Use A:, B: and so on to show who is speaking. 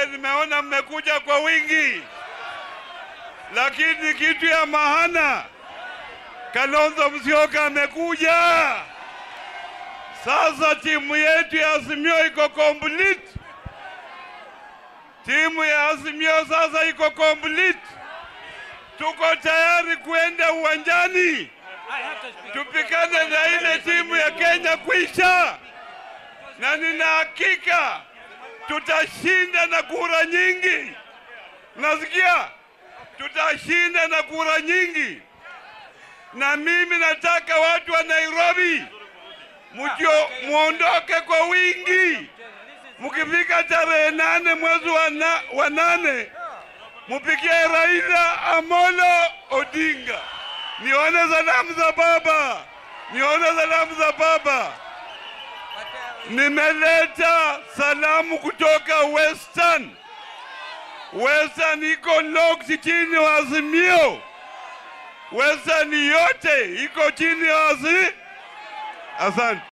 A: nimeona mmekuja kwa wingi, lakini kitu ya maana, Kalonzo Musyoka amekuja. Sasa timu yetu ya Azimio iko complete. Timu ya Azimio sasa iko complete. Tuko tayari kuenda uwanjani tupikane na ile timu ya Kenya kwisha, na nina hakika tutashinda na kura nyingi. Nasikia tutashinda na kura nyingi, na mimi nataka watu wa Nairobi mujio muondoke kwa wingi. Mkifika tarehe nane mwezi wa, na, wa nane mupigie Raila Amolo Odinga. Nione salamu za baba, nione salamu za baba. Nimeleta salamu kutoka Western. Western iko locked chini ya Azimio. Western yote iko chini ya Azimio. Asante.